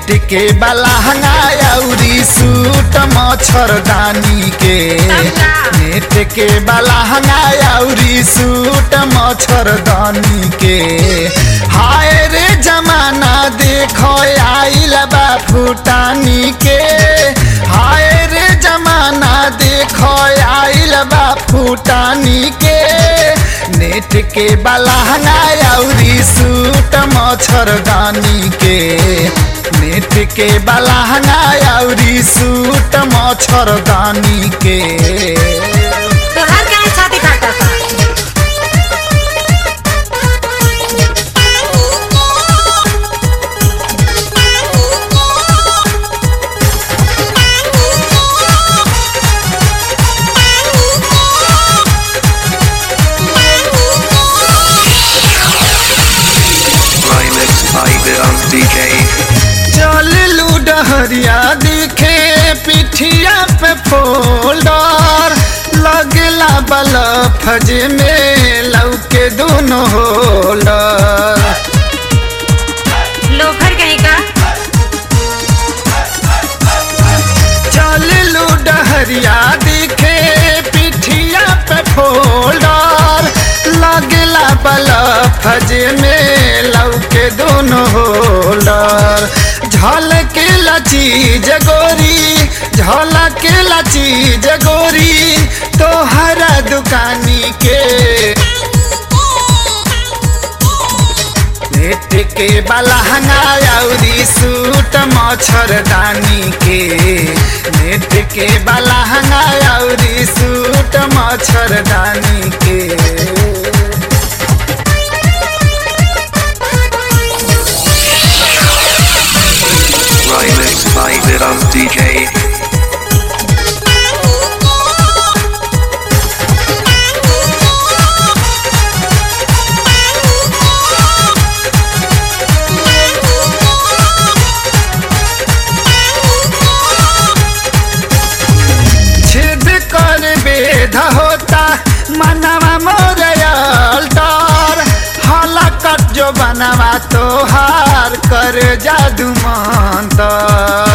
Net के बलहंगा अउरी suit मच्छरदानी के नेट के बलहंगा अउरी सूट मच्छरदानी के हाय रे जमाना देखो आइल बा फुटानी के हाय रे जमाना देखो आइल बा फुटानी के नेट के बलहंगा अउरी सूट मच्छरदानी के नेट के बलहंगा अउरी सूट मच्छरदानी के तोहार काहे छाती फाटता Remix by Viram DJ. चल लूडहरिया दिखे पिठिया पे फोल्डर लगला बलफ जे में लौके दोनों होल्डर लोफर कहीं का चल लूडहरिया दिखे पिठिया पे फोल्डर लगला बलफ जे में लौके दोनों होल्डर झलक लची जगोरी झलक लची जगोरी तोहरा दुकानी के नेट के बलहंगा अउरी सूट मच्छरदानी के नेट के बलहंगा अउरी सूट मच्छरदानी के Remix by Viram DJ. छेद कर बेध होता मनवा मोरयल डर हलाकत जो बनवा तोहार कर जादू मंतर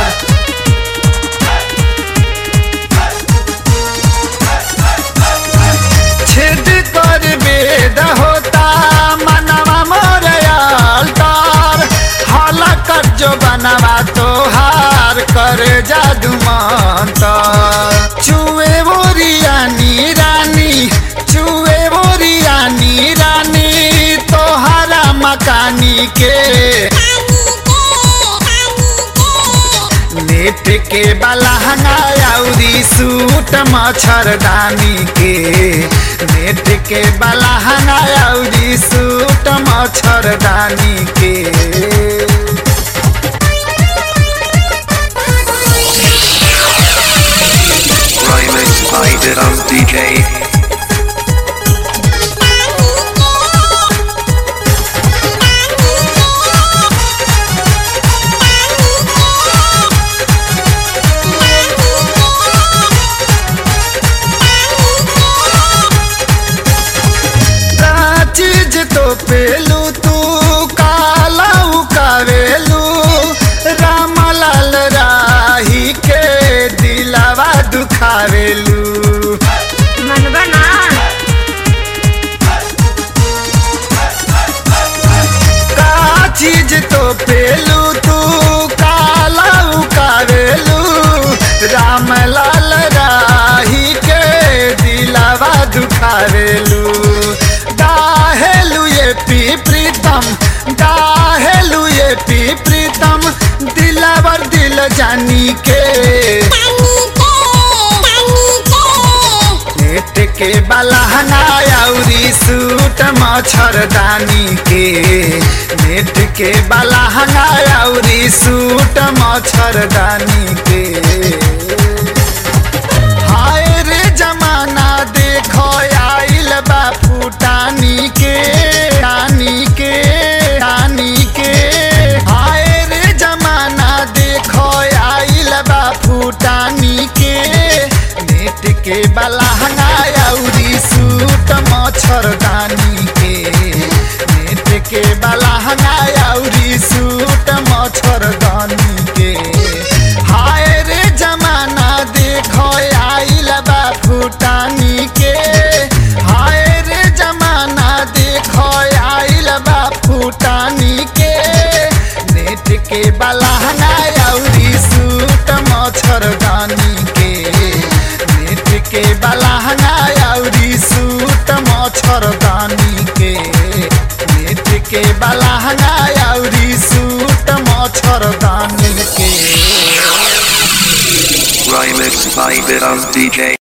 छेद कर बेद होता मनवा मोरयल डर हलाकत जो बनवा तोहार कर जादू मंतर चुए बोरियानी रानी चुए बोरियानी रानी तोहारा मकानी के नेट के बलहंगा अउरी सूट मच्छरदानी के नेट के बलहंगा अउरी सूट मच्छरदानी के Remix by Viram DJ. का चीज तो पेलू तू काला उकावेलू रामलाल राही के दिलावा दुखावेलू मनबा ना का चीज तो पेलू तू काला उकावेलू रामलाल राही के दिलावा दुखावेलू दाहेलू ये पी प्रीतम दाहेलू ये पी प्रीतम दिलावर दिल जानी के नेट के बलहंगा अउरी सूट मच्छरदानी के नेट के बलहंगा अउरी सूट मच्छरदानी के हाय रे जमाना देखो आइल बा फुटानी के रानी के रानी के हाय रे जमाना देखो आइल बा फुटानी के नेट के बलहंगा अउरी सूट मच्छरदानी के नेट के बलहंगा अउरी सूट मच्छरदानी बलहंगा अउरी सूट मच्छरदानी के नेत्र के बलहंगा अउरी सूट मच्छरदानी के Remix by Vidam DJ.